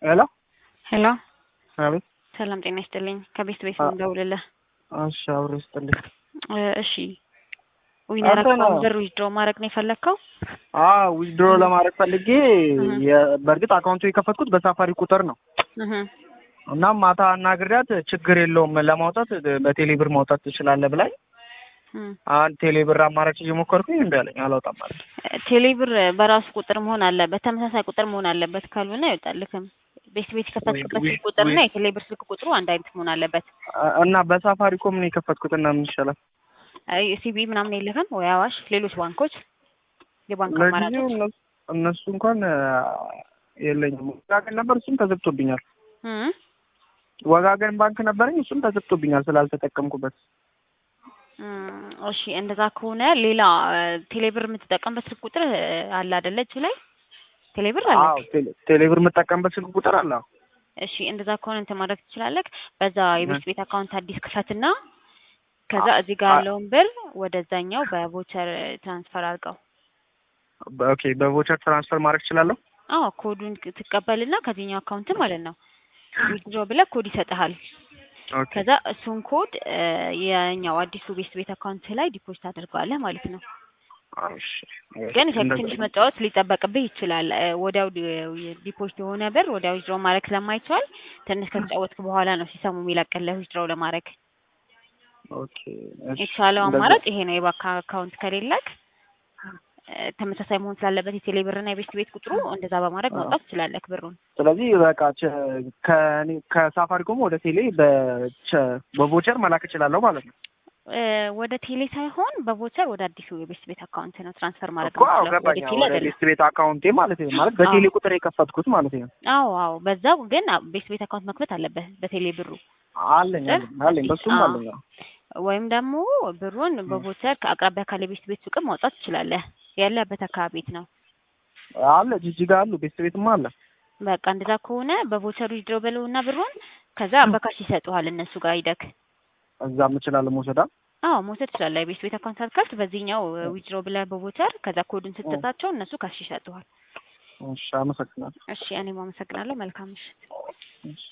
ሄሎ ሄሎ አቤት። ሰላም ጤና ይስጥልኝ። ከቤት ቤት አ- ነው የምደውልልህ። እሺ አብሮ ይስጥልኝ። እ፣ እሺ ዊነር አንተ ነው። አካውንት ብር ዊዝድሮ ማድረግ ነው የፈለግከው? አዎ ዊዝድሮ ለማድረግ ፈልጌ እህ። የ- በእርግጥ አካውንቱ የከፈትኩት በሳፋሪ ቁጥር ነው። እህ፣ እናም ማታ አናግሪያት ችግር የለውም ለማውጣት በቴሌ ብር ማውጣት ትችላለህ ብላኝ እህ። አንድ ቴሌ ብር አማራጭ እየሞከርኩኝ እምቢ አለኝ። አላውጣም ማለት ቴሌ ብር በራሱ ቁጥር መሆን አለበት፣ ተመሳሳይ ቁጥር መሆን አለበት። ካልሆነ አይወጣልክም። ቤት ቤት የከፈትክበት ወይ- ስልክ ቁጥርና ወይ- የቴሌ ብር ስልክ ቁጥሩ አንድ አይነት መሆን አለበት። እና በሳፋሪኮም ነው የከፈትኩት እና ምን ይሻላል? አይ ሲቢ ምናምን የለህም ወይ አዋሽ፣ ሌሎች ባንኮች የባንክ ለጊዜው አማራጮች እነሱ- እነሱ እንኳን አ፣ የለኝም። ወጋገን ነበር እሱም ተዘግቶብኛል። እህ። ወጋገን ባንክ ነበረኝ እሱም ተዘግቶብኛል ስላልተጠቀምኩበት። እም፣ እሺ እንደዛ ከሆነ ሌላ ቴሌ ብር የምትጠቀምበት ስልክ ቁጥር እ፣ አለ አይደለ? እጅ ላይ ቴሌ ብር አለ። አዎ ቴሌ- ቴሌ ብር የምጠቀምበት ስልክ ቁጥር አለ። አዎ። እሺ እንደዛ ከሆነ እንትን ማድረግ ትችላለህ። በዛ የቤት ቤት አካውንት አዲስ ክፈትና ከዛ አ- እዚህ ጋር አ- ያለውን ብር ወደዛኛው በቮቸር ትራንስፈር አድርገው። ኦኬ በቮቸር ትራንስፈር ማድረግ እችላለሁ? አዎ ኮዱን ክ- ትቀበልና ከዚህኛው አካውንት ማለት ነው ዊዝድሮ ብለህ ኮድ ይሰጥሃል። ኦኬ ከዛ እሱን ኮድ እ፣ የኛው አዲሱ ቤት ቤት አካውንት ላይ ዲፖዚት አድርገዋለህ ማለት ነው። እሺ። ግን እንደዛ- ትንሽ መጫወት ሊጠበቅብህ ይችላል። እ፣ ወዲያው ዲ- ዲፖዚት የሆነ ብር ወዲያው ዊዝድሮ ማድረግ ስለማይቻል ትንሽ ከተጫወትክ በኋላ ነው ሲሰሙ የሚለቅልህ ዊዝድሮ ለማድረግ። ኦኬ እሺ። የተሻለው እንደዛ- አማራጭ ይሄ ነው። የባንክ አካውንት ከሌለክ እ፣ ተመሳሳይ መሆን ስላለበት የቴሌ ብርና የቤት ቤት ቁጥሩ እንደዛ በማድረግ ማውጣት ትችላለህ ብሩን። ስለዚህ በቃ ቸ- ከእኔ ከሳፋሪኮም ወደ ቴሌ በቸ- በቮቸር መላክ እችላለሁ ማለት ነው። እ፣ ወደ ቴሌ ሳይሆን በቮቸር ወደ አዲሱ የቤት ቤት አካውንት ነው ትራንስፈር ማድረግ እኮ አዎ የምትችለው። ወደ ገባኝ። ቴሌ ወደ አይደለም። ቤት ቤት አካውንቴ ማለት ነው። ማለት በቴሌ ቁጥር የከፈትኩት ማለት ነው። አዎ አዎ፣ በዛው ግን አ- ቤት ቤት አካውንት መክፈት አለበት በቴሌ ብሩ አለኝ አለኝ አለኝ በሱም አዎ። አለኝ። አዎ። ወይም ደግሞ ብሩን በቮቸር ከአቅራቢያ ካለ ቤት ቤት ሱቅም ማውጣት ትችላለህ። ያለበት አካባቢ ቤት ነው። አለ ጅጅጋ አሉ ቤት ቤትም አለ። በቃ እንደዛ ከሆነ በቮቸሩ ዊዝድሮ በለውና ብሩን ከዛ በካሽ ይሰጡሃል እነሱ ጋር ሂደክ። እዛም እችላለሁ መውሰዳ። አዎ መውሰድ ትችላለህ። የቤት ቤት አካውንት አትከፍት፣ በዚህኛው ዊዝድሮ ብለህ በቮቸር ከዛ ኮዱን ስትሰጣቸው እነሱ ካሽ ይሰጡሃል። እሺ አመሰግናለሁ። እሺ እኔም አመሰግናለሁ። መልካም ምሽት። እሺ